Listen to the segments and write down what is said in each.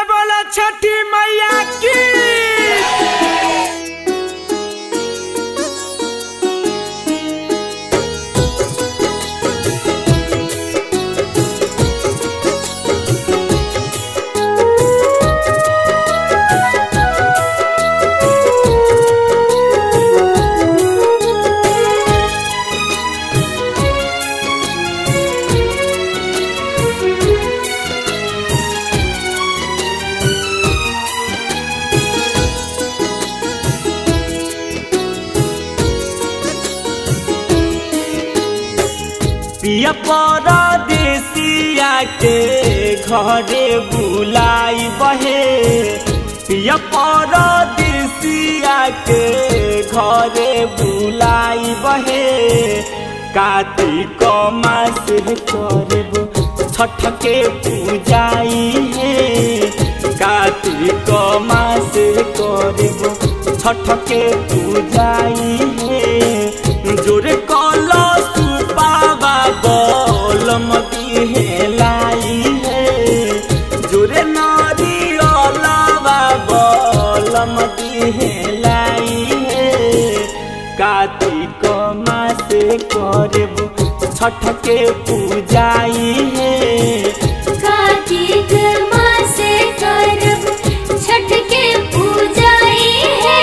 बोला बोला छठी मैया की पिया परदेसिया के घरे बुलाई बहे पिया परदेसिया के घरे बुलाई बहे कार्तिक मास करब छठ के पूजाई है कार्तिक मास करब छठ के पूजाई है जोरे कलश बाबा बलम लाई है जोरे नारियलवा बलम लाई है कार्तिक मास करब छठ के पूजाई है कार्तिक मास करब छठ के पूजाई है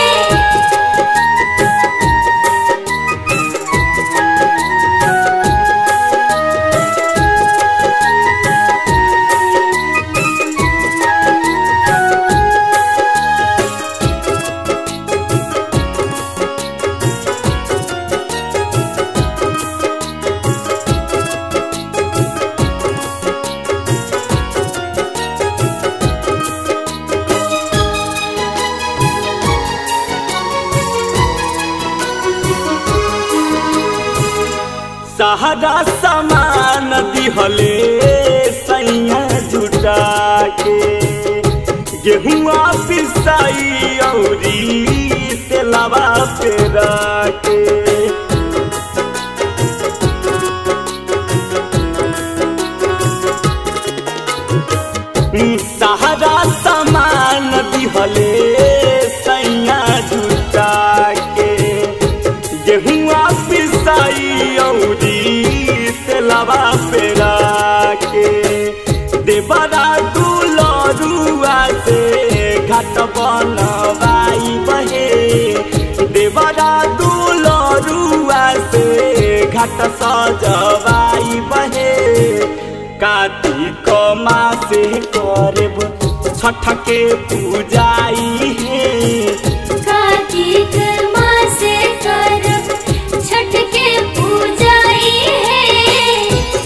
सहारा समान दिहले सैया जुटा के गेहुआ पिसाई औरी तेलावा पेरा के सहारा समान दिहले सैया जुटा के गेहुआ पिसाई औरी तेलावा पेरा के देवरा दुलरुआ से घाट बनवाई बहे देवरा दुलरुआ से घाट सजवाई बहे कार्तिक मासे करब छठ के पूजाई है कार्तिक मास करब छठ के पूजाई है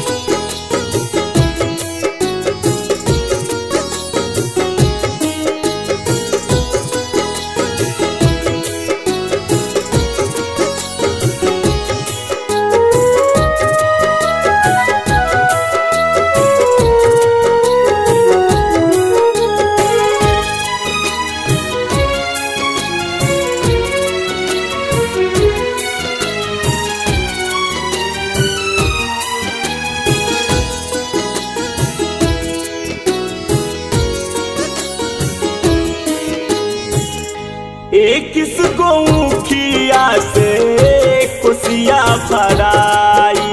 एक किस गौखिया से कोसिया भराई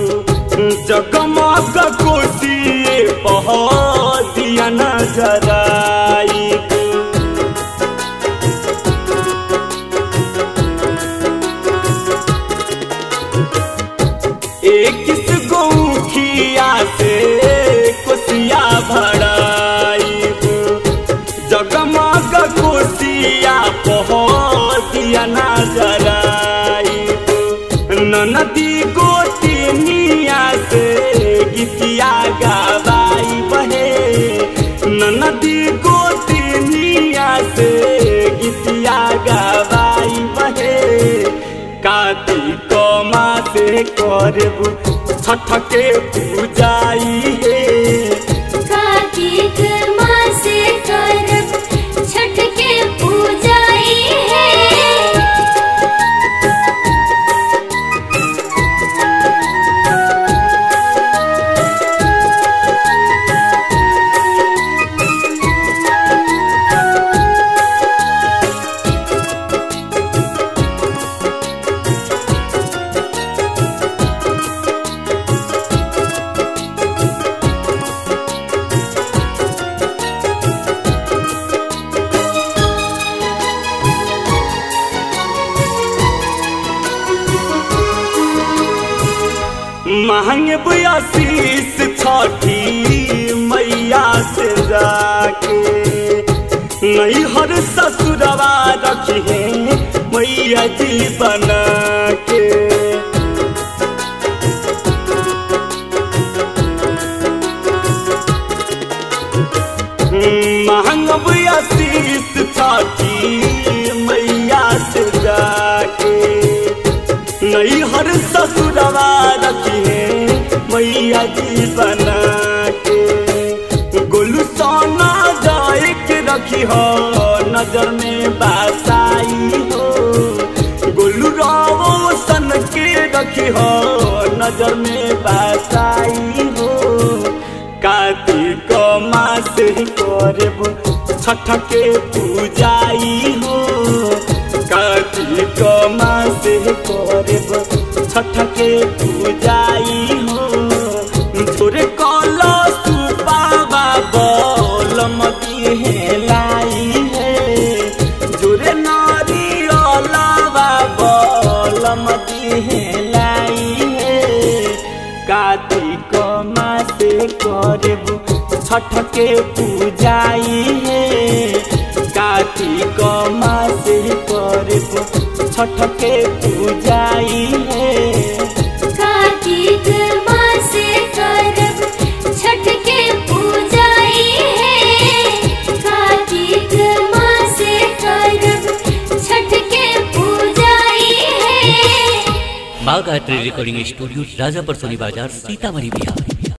जगमग कोसिए पह दिया नजराई एक किस गौखिया से कोसिया भराई जगमग कोसिया पहुँचिया नजराई ननदी गोतिनिया से गीतिया गवाई बहे ननदी गोतिनिया से गीतिया गवाई बहे कार्तिक मासे करब छठ के पूजाई है कार्तिक मास करब छठ के पूजाई है आशीष छठी मैया से जाके नहीं हर ससुरवा रखे मैया जी बना के महंगब आशीष छठी मैया से जाके नहीं हर ससुरवा रखिए मैया जी बना के गोलू सोना जाए के रखी हो नजर में बासाई हो गोलू रावो सन के रखी हो नजर में बासाई हो कार्तिक मास करब छठ के पूजाई हो कार्तिक मास करब छठ के पूजाई हो तोरे कल सुपावा बोल मती है लाई है जोरे नारी अलावा बोल मती है लाई है कार्तिक मासे करब छठ के पूजाई है कार्तिक मासे करब छठ के पूजाई है कार्तिक मासे करब छठ के पूजाई है कार्तिक मासे करब छठ के पूजाई है माँ गायत्री रिकॉर्डिंग स्टूडियो राजापर सोनी बाजार सीतामढ़ी बिहार